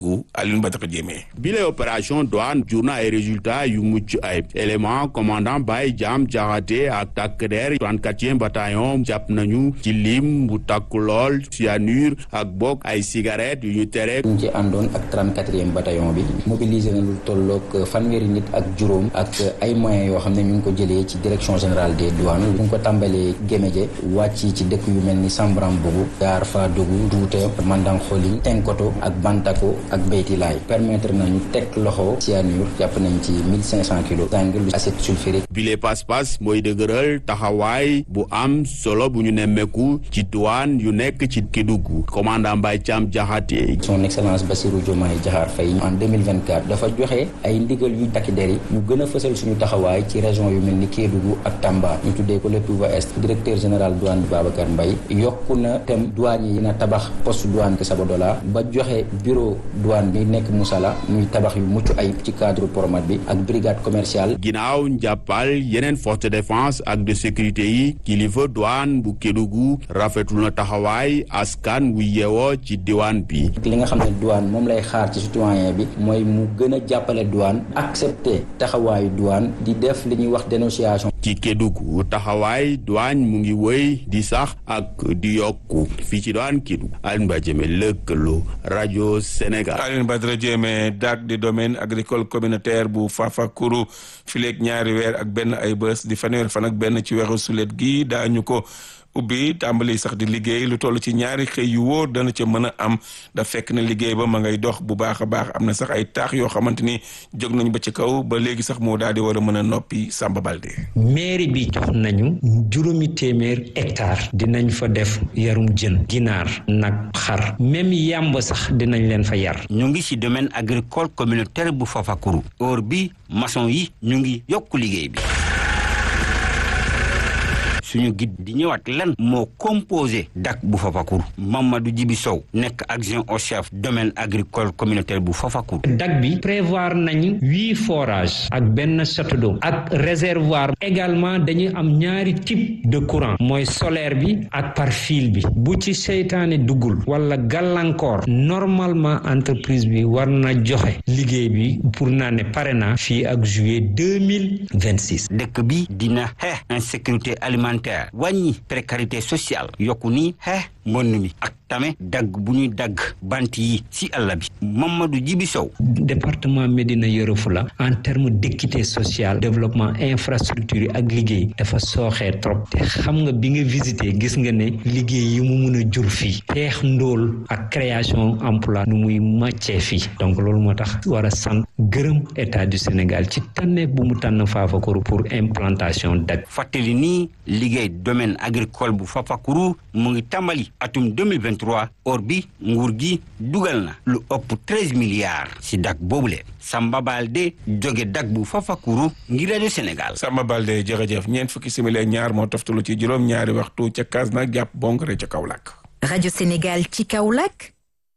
gu Alioune Badara Diémé bile opération douane jur na ay résultats yu mucc ay élément commandant Baye Jam Jaxate ak takk der 34e bataillon jàpp nañu ci lim bu takku lool cyanure ak bokk ay cigarettes yu ñu tere ñu ci àndoon ak 34e bataillon bi mobilisé na lu tolloog fanweeri nit ak juróom ak ay moyens yoo xam ne ñu ngi ko jëlee ci direction générale des douanes bu ngi ko tàmbalee Géméje wàcc ci dëkk yu mel ni Sambrambougou Gaar Fadougu Douta Mandang Xoling Tenkoto ak Bantako ak Beyti Laay permettre nañu teg loxo cyanure jàpp nañ ci 1500 kilos sangil acide sulfurique bile pas-pas mooy dëgëral taxawaay bu am solo bu ñu nemmeeku ci douane yu nekk ci Kédougou commandant Mbaye Thiam Diakhaté son excellence Bassirou Diomaye Diakhar Faye en 2024 dafa joxe ay ndigal yu takki der yi ñu gën a fësal suñu taxawaay ci région yu mel ni Kédougou ak Tamba ñu tuddee ko le Touba Est directeur général douane bi Babacar Mbaye yokku na tem douane yi na tabax poste douane ke Sabodola ba joxe bureau douane bi nekk Moussala muy tabax yu mucc ayib ci cadre promat bi ak brigade commerciale ginnaaw njàppal yeneen force de défense ak de sécurité yi kilifa douane bu Kédougou rafetul na taxawaay askan wu yeewoo ci diwaan bi li nga xam ne douane moom lay xaar ci citoyen bi mooy mu gën a jàppale douane accepter taxawaayu douane di def li ñuy wax dénonciation ci Kédougou taxawaay douane mu ngi wëy di sax ak di yokku fii ci douane Kédougou Alioune Badara Diémé lëkkaloo rajo Sénégal Alioune Badara Diémé DAC di domaine agricole communautaire bu Fafakuru fileeg ñaari weer ak benn ay bés di fanweer fan ak benn ci weeru sulet gi daañu ko ubbi tàmbali sax di liggéey lu toll ci ñaari xëy yu wóor dana ca mën a am da fekk na liggéey ba ma ngay dox bu baax a baax am na sax ay taax yoo xamante ni jóg nañ ba ci kaw ba léegi sax moo daal di war a mën a noppi Samba Balde. mairie bi jox nañu juróomi téeméer hectare dinañ fa def yarum jën ginaar nag xar même yàmb sax dinañ leen fa yar. ñu ngi ci domaine agricole communautaire bu Fafakuru or bi maçon yi ñu ngi yokk liggéey bi. suñu guide di ñëwaat lan moo composé dak bu Fafakuru Mamadou Djibi Sow nekk adjoint au chef domaine agricole communautaire bu Fafakuru dak bi prévoir nañu huit forages ak benn château d'eau ak réservoir également dañuy am ñaari type de courant mooy solaire bi ak par fil bi bu ci seytaane duggul wala gàllankoor normalement entreprise bi war na joxe liggéey bi pour naa ne pare na fii ak juillet deux mille vingt six dëkk bi dina xeex insécurité alimentaire wàññi précarité sociale yokku ni xeex mbonn mi ak tame dagg bu ñuy dagg bant yi ci àll bi Mamadou Djibi Sow département Médina Yoro Foulah en terme d'équité sociale développement infrastructure yi ak liggéey dafa sooxee trop te xam nga bi nga visité gis nga ne liggéey yi mu mun a jur fii xeex ndóol ak création emploi nu muy màccee fii donc loolu moo tax war a sant gërëm état du Sénégal ci tànne bu mu tànn Fafakuru pour implantation dagg fàttali nii liggéey domaine agricole bu Fafakuru mu ngi tàmbali atum 2023 or bi nguur gi dugal na lu ëpp 13 milliards si dak boobule Samba Balde jóge dak bu Fafakuru ngir rajo Sénégal. Samba Balde jërëjëf ñeent fukki simili ñaar moo toftalu ci juróom ñaari waxtu ca Kasnack jàpp Bonkare ca Kaolack. rajo Sénégal ci Kaolack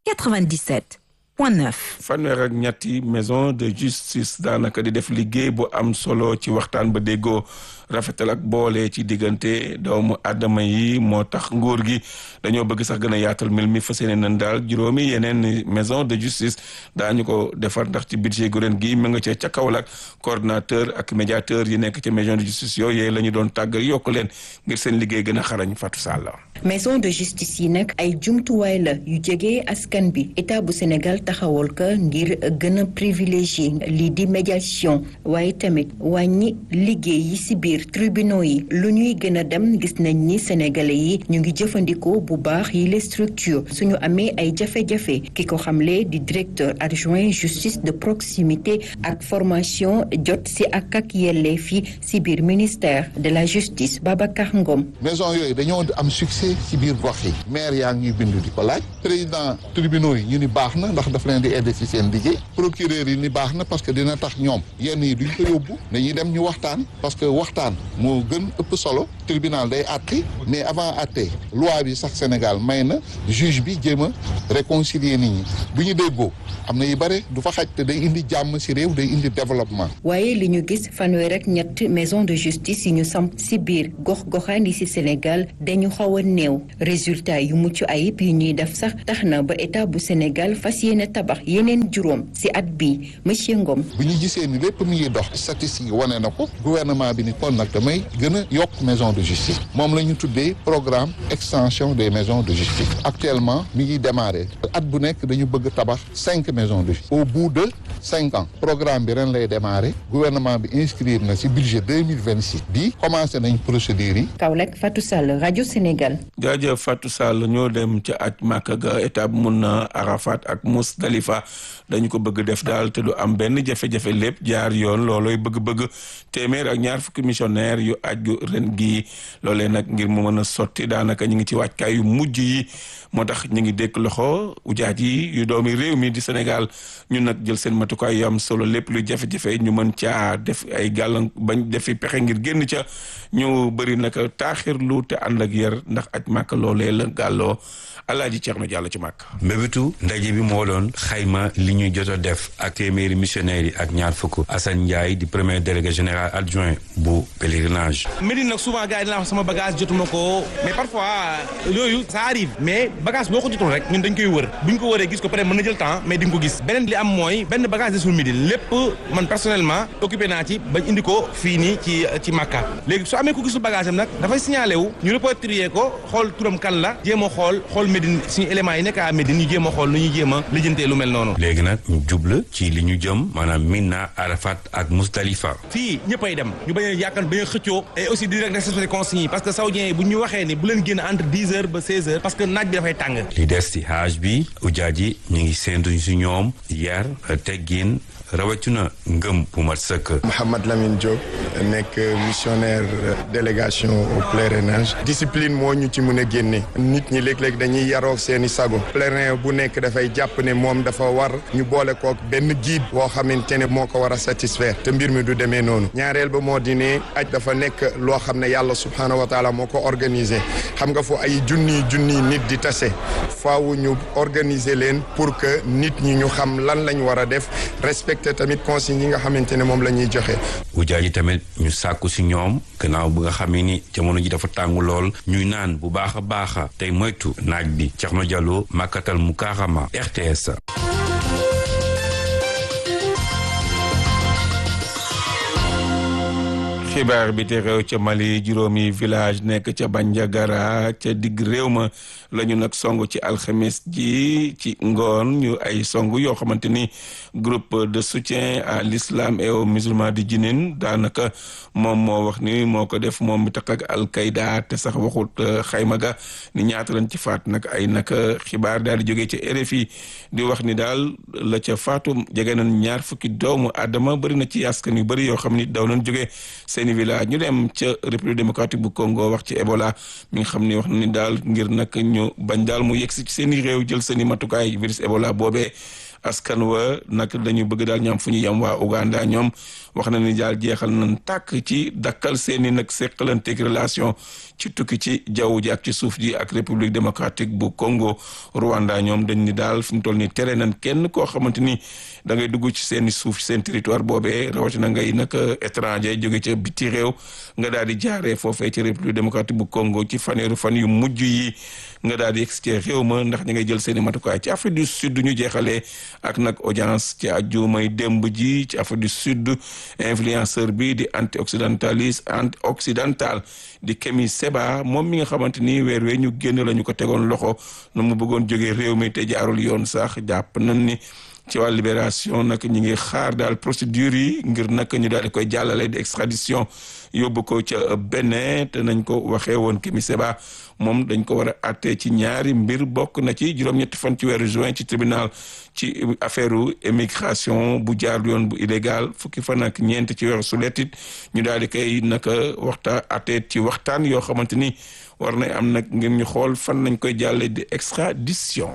97 point 9. fanweer ak ñetti maison de justice daanaka di def liggéey bu am solo ci waxtaan ba déggoo rafetal ak boole ci diggante doomu aadama yi moo tax nguur gi dañoo bëgg sax gën a yaatal mil mi fas yéene nañ daal juróomi yeneen maison de justice daañu ko defar ndax ci budget gu ren gi mu nga cee ca Kaolack coordonnateur ak médiateur yi nekk ci maison de justice yooyu la ñu doon tàggal yokk leen ngir seen liggéey gën a xarañ Fatou Sall. maison de justice yi nag ay jumtuwaay la yu jege askan bi état bu Sénégal taxawal ko ngir gën a privilégié lii di médiation waaye tamit wàññi liggéey yi ci biir tribunaux yi lu ñuy gën a dem gis nañ ni sénégalais yi ñu ngi jëfandikoo bu baax yi les structures suñu amee ay jafe-jafe ki ko xamle di directeur adjoint justice de proximité ak formation jot ci ak ak yelleef yi ci biir ministère de la justice Babacar Ngom. maison yooyu dañoo am succès ci biir gox yi maire yaa ngi bindu di ko laaj président tribunaux yi ñu ni baax na ndax daf leen di aider ci seen liggéey procureur yi ni baax na parce que dina tax ñoom yenn yi duñ ko yóbbu dañuy dem ñu waxtaan parce que waxtaan moo gën ëpp solo tribunal day àtte mais avant àtte loi bi sax Sénégal may na juge bi jéem a réconcilier nit ñi bu ñu déggoo am na yu bare du fa xaj te day indi jàmm ci réew day indi développement. waaye li ñu gis fanweer ak ñett maison de justice yi ñu samp ci biir gox-goxaan yi ci Sénégal dañu xaw a néew résultat yu mucc ayib yi ñuy def sax tax na ba état bu Sénégal fas yéene dina tabax yeneen juróom si at bi monsieur Ngom. bu ñu gisee ni lépp mi ngi dox statistique yi wane na ko gouvernement bi ni kon nag damay gën a yokk maison de justice moom la ñu tuddee programme extension des maisons de justice actuellement mi ngi démarré at bu nekk dañu bëgg tabax cinq maisons de justice au bout de cinq ans programme bi ren lay démarré gouvernement bi inscrire na ci budget deux mille vingt six bi commencé nañ procédures yi. Kaolack Fatou Sall rajo Sénégal. jaajëf Fatou Sall ñoo dem ca aj Màkka ga étape mun na Arafat ak Musdalifa dañu ko bëgg def daal te du am benn jafe-jafe lépp jaar yoon loolooy bëgg-bëgg téeméer ak ñaar fukki missionnaire yu aju ren gii loolee nag ngir mu mën a sotti daanaka ñu ngi ci wàccaay yu mujj yi moo tax ñu ngi dékk loxo ujaaj yi yu doomi réew mi di Sénégal ñun nag jël seen matukaay yu am solo lépp luy jafe-jafe ñu mën caa def ay gàllan bañ defi pexe ngir génn ca ñu bëri nag taaxirlu te ànd ak yar ndax aj màkk loolee la gàlloo alaaji Ceerno Jàll ci màkk mbébétu ndaje bi moo doon xayma li ñuy jot a def ak téeméeri missionnaires yi ak ñaar fukk Assane Ndiaye di premier délégué général adjoint bu pèlerinage. Médine nag souvent gars yi dinaa wax sama bagage jotuma ko mais parfois yooyu ça arrive mais bagage boo ko jotul rek ñun dañ koy wër bu ñu ko wëree gis ko peut être mën na jël temps mais di nga ko gis beneen li am mooy benn bagage desul Médine lépp man personnellement occupé naa ci bañ indi ko fii nii ci ci Makka léegi su amee ko gisul bagage am nag dafay signalé wu ñu repatrier ko xool turam kan la jéem a xool xool Médine suñu éléments yi nekk à Médine ñu jéem a xool nu ñuy jéem a lijjantee lu mel noonu léegi nag ñu jubla ci li ñu jëm maanaam Mina Arafat ak Musdalifa. fii ñëppay dem ñu bañ a yàkkan bañ a xëccoo et aussi di rek respecté consignes yi parce que saoudiens yi bu ñu waxee ni bu leen génn entre dix heures ba seize heures parce que naaj bi dafay tàng li des ci hajj bi ujaaj yi ñu ngi séentu ci ñoom yar teggin rawatina ngëm bu mat sëkk. Mouhamad Lamine Diop nekk missionnaire délégation au pèlerinage discipline moo ñu ci mën a génne nit ñi léeg-léeg dañuy yaroo seeni sago pèlerin bu nekk dafay jàpp ne moom dafa war ñu boole kook benn guide boo xamante ne moo ko war a satisfaire te mbir mi du demee noonu ñaareel ba moo di ne aj dafa nekk loo xam ne yàlla subhaanahu wa taala moo ko organisé xam nga fu ay junniy junniy nit di tase faaw ñu organiser leen pour que nit ñi ñu xam lan lañ war a def respecter tamit consignes yi nga xamante ne moom la ñuy joxe. ujaaj yi tamit ñu sàkku ci ñoom gannaaw bu nga xamee ni jamono ji dafa tàng lool ñuy naan bu baax a baax tey moytu naaj bi Thierno Diallo Makatal Mukarama RTS. xibaar bi te réew ca Mali juróomi village nekk ca Bandiagara ca digg réew ma la ñu nag song ci alxames ji ci ngoon ñu ay song yoo xamante ni groupe de soutien à l'islam et aux musulmans di jinin daanaka moom moo wax ni moo ko def moom mi tax ak alqaida te sax waxut xayma ga ni ñaata lañ ci faat nag ay naka xibaar daal di jógee ca RFI di wax ni daal la ca faatu jege nañ ñaar fukki doomu Adama bëri na ci askan yu bëri yoo xam ni daw nañ jógee seeni village ñu dem ca république démocratique bu Congo wax ci Ebola mi nga xam ni wax na ni daal ngir nag ñu bañ daal mu yegsi ci seeni réew jël seeni matukaay virus Ebola boobee askan wa nag dañu bëgg daal ñoom fu ñu yem waa Uganda ñoom wax na ni daal jeexal nañ tàkk ci dakkal seeni nag seqalanteeg relation ci tukki ci jaww ji ak ci suuf ji ak république démocratique bu Congo Rwanda ñoom dañ ni daal fi mu toll ni tere nañ kenn koo xamante ni da ngay dugg ci seeni suuf seen territoire boobee rawatina ngay nag étranger jóge ca biti réew nga daal di jaaree foofee ci république démocratique bu Congo ci faneeru fan yu mujj yi nga daal di egsi ci réew ma ndax ñi ngay jël seeni matukaay ci Afrique du Sud ñu jeexalee ak nag audience ci àjjumay démb ji ci Afrique du Sud influenceur bi di anti occidentaliste anti occidental di Kémi Seba moom mi nga xamante ni weer wee ñu génn la ñu ko tegoon loxo nu mu bëggoon jógee réew mi te jaarul yoon sax jàpp nañ ni ci wàllu libération nag ñi ngi xaar daal procédure yi ngir nag ñu daal di koy jàllale di extradition yóbbu ko ca Bénin te nañ ko waxee woon Kémi Seba moom dañ ko war a àtte ci ñaari mbir bokk na ci juróom-ñetti fan ci weeru juin ci tribunal ci affaire immigration bu jaar yoon bu illégal fukki fan ak ñeent ci weeru suletit ñu daal di koy naka waxta àtte ci waxtaan yoo xamante ni war na am nag ngir ñu xool fan nañ koy jàlle di extradition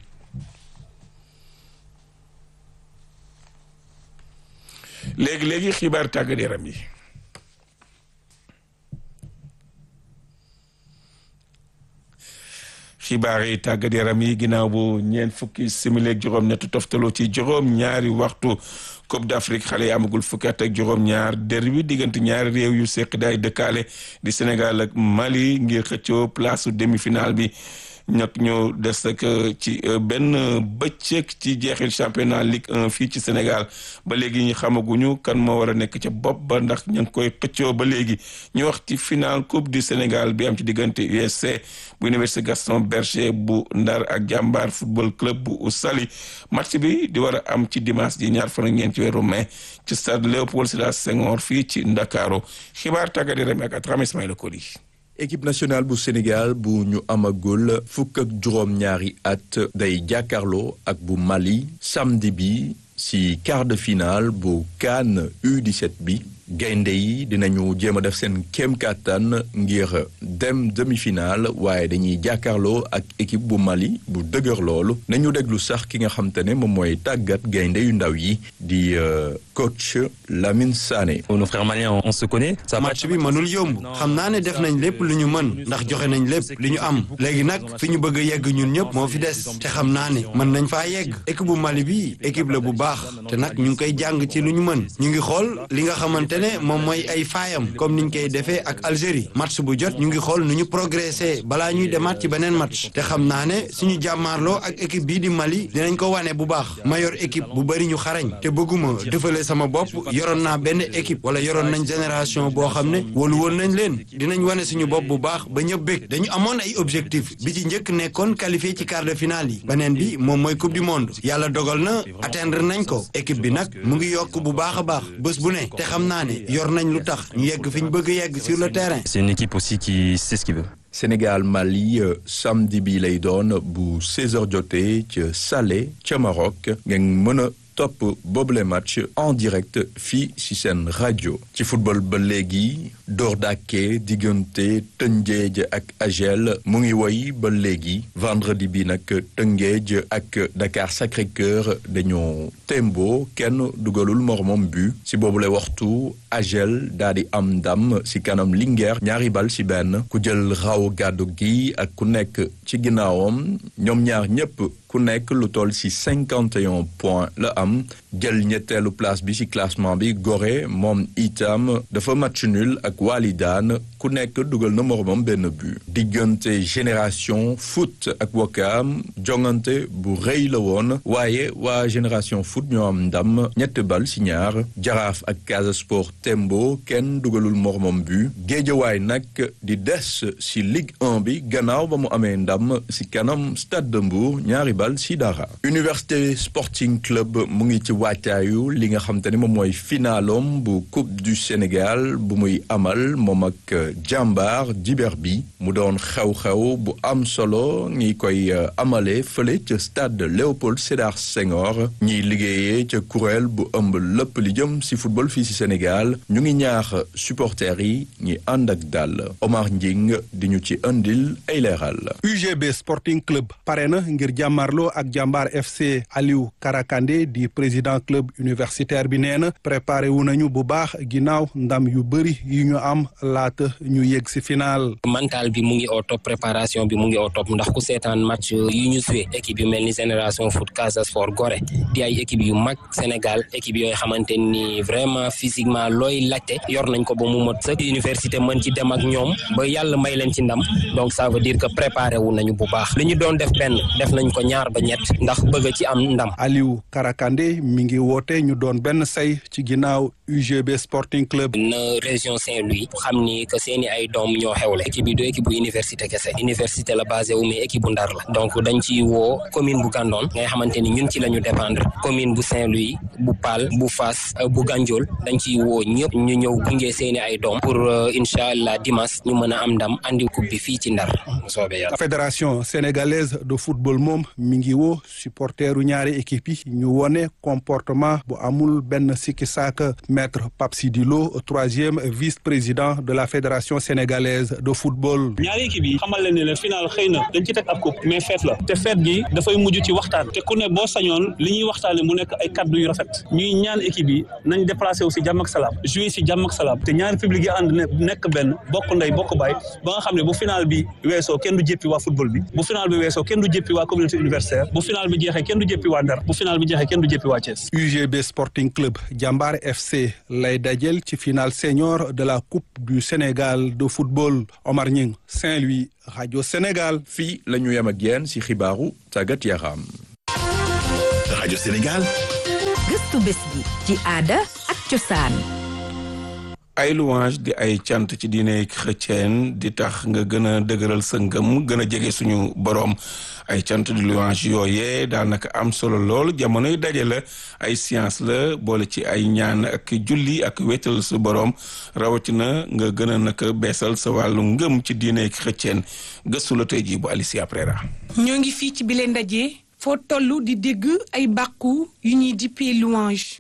léegi-léegi xibaar tàggat yaram yi xibaar yi tàggat yaram yi ginnaaw bu ñeent fukki simili ak juróom-ñett toftaloo ci juróom-ñaari waxtu Coupe d'Afrique xale yi amagul fukki at ak juróom-ñaar derbi diggante ñaari réew yu seq daay dëkkaale di Sénégal ak Mali ngir xëccoo place su demi-finale bi ñag ñu des rek ci benn bëccëg ci jeexil championnat Ligue 1 fii ci Sénégal ba léegi ñu xamaguñu kan moo war a nekk ca bopp ba ndax ñu ngi koy xëccoo ba léegi ñu wax ci final coupe du Sénégal bi am ci diggante USC bu université Gaston Berger bu Ndar ak jàmbaar football club bu Saly match bi di war a am ci dimanche ji ñaar fan ak ñeent ci weeru mai ci stade Léopold Sédar Senghor fii ci Ndakaaru xibaar tàggat yaram ak Atrame Ismaïla Koli équipe nationale bu Sénégal bu ñu amagul fukk ak juróom-ñaari at day jàkkaarloo ak bu Mali samedi bi ci quart de finale bu CAN U17 bi gaynde yi dinañu jéem a def seen kéem kàttan ngir dem demi-finale waaye dañuy jàkkaarloo ak équipe bu Mali bu dëgër loolu nañu déglu sax ki nga xam te ne moom mooy tàggat gaynde yu ndaw yi di coach Lamine Sané. nos frères maliens on se connaît. match bi mënul yomb xam naa ne def nañ lépp lu ñu mën ndax joxe nañ lépp li ñu am léegi nag fi ñu bëgg a yegg ñun ñëpp moo fi des te xam naa ne mën nañ faa yegg équipe bu Mali bi équipe la bu baax te nag ñu ngi koy jàng ci lu ñu mën ñu ngi xool li nga xamante ne moom mooy ay faayam comme niñ koy defee ak Algérie match bu jot ñu ngi xool nu ñu progressé balaa ñuy demaat ci beneen match te xam naa ne suñu jàmmaarloo ak équipe bii di Mali dinañ ko wane bu baax ma yor équipe bu bëri ñu xarañ te bëgguma defale sama bopp yoroon naa benn équipe wala yoroon nañ génération boo xam ne wóolu woon nañ leen dinañ wane suñu bopp bu baax ba ñëpp bég dañu amoon ay objectif bi ci njëkk nekkoon qualifié ci quart de finale yi beneen bi moom mooy coupe du monde yàlla dogal na atteindre nañ ko équipe bi nag mu ngi yokk bu baax a baax bés bu ne te xam naa ne yor nañ lu tax ñu yegg fi ñu bëgg yegg sur le terrain. c'est une équipe aussi qui sait ce qu'il veut. Sénégal Mali samedi bi lay doon bu 16h jotee ca Salé ca Maroc ngeen mën a topp boobule match en direct fii ci seen rajo ci football ba léegi door dàkkee diggante Tëngéej ak Agel mu ngi woy ba léegi vendredi bi nag Tëngéej ak Dakar Sacré-Cœur dañoo tembo kenn dugalul moromam bu ci boobule waxtu Agel daal di am ndam ci kanam Linguère ñaari bal ci benn ku jël raw gàddu gi ak ku nekk ci ginnaawam ñoom ñaar ñépp ku nekk lu toll ci cinquante et un points la am jël ñetteelu place bi ci classement bi Gorée moom itam dafa match nul ak Walidaan ku nekk dugal na moromam benn but diggante génération foot ak Wakaam jongante bu rëy la woon waaye waa génération foot ñoo am ndam ñett bal ci ñaar Jaraaf ak Casa Sport Tembo kenn dugalul moromam but Géejawaay nag di des ci Ligue 1 bi gannaaw ba mu amee ndam ci kanam Stade de Mbour ñaari bal ci dara Université Sporting Club mu ngi ci waajtaayu li nga xam te ne moom mooy finalom bu Coupe du Sénégal bu muy amal moom ak jàmbaar diber bi mu doon xew-xew bu am solo ñi koy amale fële ca stade Léopold Sédar Senghor ñiy liggéeyee ca kuréel bu ëmb lépp li jëm ci football fii ci Sénégal ñu ngi ñaax supporters yi ñi ànd ak dal Omar Njing di ñu ci indil ay leeral UGB Sporting Club pare na ngir jàmmarloo ak jàmbaar FC Aliou Karakande di président club universitaire bi nee na préparé wu nañu bu baax ginnaaw ndam yu bëri yu ñu am laata ñu yegg ci final. mental bi mu ngi au top préparation bi mu ngi au top ndax ku seetaan match yi ñu joué équipe yu mel ni génération foot Casa Sport Gorée di ay équipe yu mag Sénégal équipe yooyu xamante ni vraiment physiquement looy laajte yor nañ ko ba mu mot sëkk université mën ci dem ak ñoom ba yàlla may leen ci ndam donc ça veut dire que préparé wu nañu bu baax li ñu doon def benn def nañ ko ñaar ba ñett ndax bëgg ci am ndam. Aliou Karakande mi ngi woote ñu doon benn say ci ginnaaw UGB Sporting Club. na région Saint-Louis xam ni que seeni ay doom ñoo xewle équipe bi du équipe bu université kese université la basé wu mais équipe bu ndar la donc dañ ci woo commune bu Gandon ngay xamante ni ñun ci la ñu dépendre commune bu Saint-Louis bu Paal bu Fass bu Gandiol dañ ciy woo ñëpp ñu ñëw gunge seeni ay doom pour incha allah dimanche ñu mën a am ndam andi coupe bi fii ci ndar mu soobee yàlla. fédération sénégalaise de football moom mi ngi woo supporteru ñaari équipe yi ñu wone comportement bu amul benn sikki saaka maître Pape Sidi Lo troisième vice-président de la fédération sénégalaise de football. ñaari équipe yi xamal leen ne la final xëy na dañ ci teg ab coupe mais fête la te fête gi dafay mujj ci waxtaan te ku ne boo sañoon li ñuy waxtaane mu nekk ay kaddu yu rafet ñuy ñaan équipe yi nañ déplacé wu si jàmm ak salaam jouer si jàmm ak salaam te ñaari public yi ànd nekk benn bokk ndey bokk baay ba nga xam ne bu final bi weesoo kenn du jéppi waa football bi bu final bi weesoo kenn du jéppi waa communauté universitaire bu final bi jeexee kenn du jéppi waa Ndar bu final bi jeexee kenn du bi jëppi waa Thiès. UGB Sporting Club Jambar FC lay dajel ci finale senior de la Coupe du Sénégal de football Omar Ñing Saint-Louis rajo Sénégal. fii la ñu yem ak yéen ci xibaaru tàggat yaram. rajo Sénégal. gëstu bés bi ci aada ak cosaan. ay louange di ay cant ci diine chrétien di tax nga gën a dëgëral sa ngëm gën a jege suñu boroom ay cant di louange yooyee daanaka am solo lool jamonoy daje la ay science la boole ci ay ñaan ak julli ak wéetal su boroom rawatina nga gën a naka beesal sa wàllu ngëm ci diine chrétien gëstu la tey jii bu Alicia Prera ñoo ngi fii ci bile ndaje foo toll di dégg ay bàkku yu ñuy dippee louange